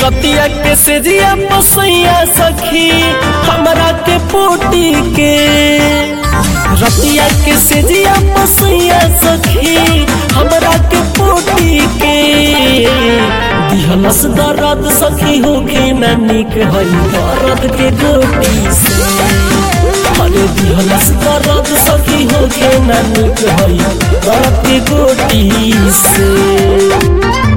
रतिया के सेजिया पसैया सखी हमरा के पोटी के रतिया के सेजिया पसैया सखी हमरा के पोटी के दिहलस दर्द सखी होके न निक हई दर्द के गोटी से अरे दिहलस दर्द सखी होके न निक हई दर्द के गोटी से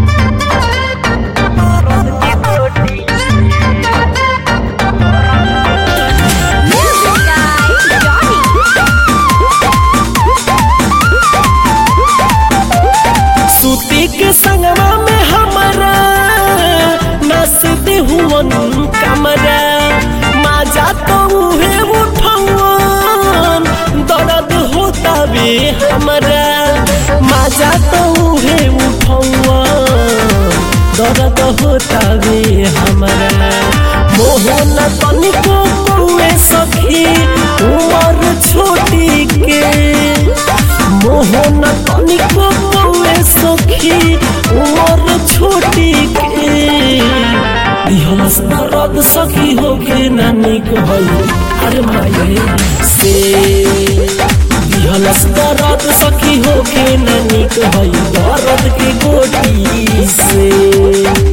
Music guy, Johnny. सूती के संगवा में हमारा नाचते हुवन कमरा माजा तो उहे उठवन दर्द होता बे हमारा माजा तो उहे उठवन दर्द होता बे हमारा मोहन तनिको कौए सखी उमर छोटी के मोहन तनिको कौए सखी उमर छोटी के दिहलस दर्द सखी होके नानी कहई अरे माये से दिहलस दर्द सखी होके नानी कहई दर्द के गोटी से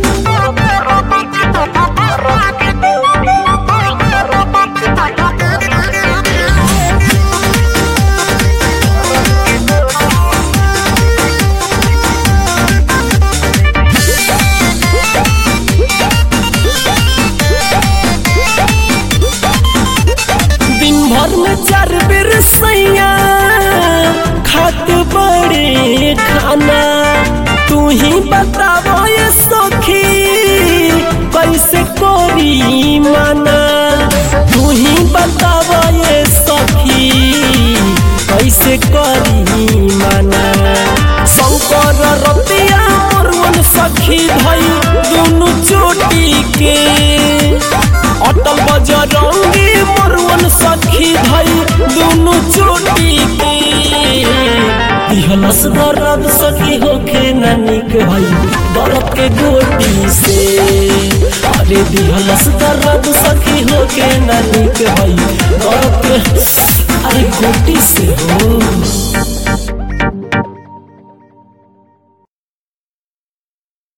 दिन भर में चार बेर सैया खात बड़े खाना तू ही बताबो ये सखी कैसे करी माना तू ही बताबो ये सखी कैसे करी माना शंकर रतिया मोरवन सखी धई दुनु चोटी के अटल बजरंगी मरुवन सखी धई दुनु चोटी के दिहलस दर्द सखी होके नानिक भई दर्द के गोटी से अरे दिहलस दर्द सखी होके नानिक भई दर्द के अरे गोटी से हो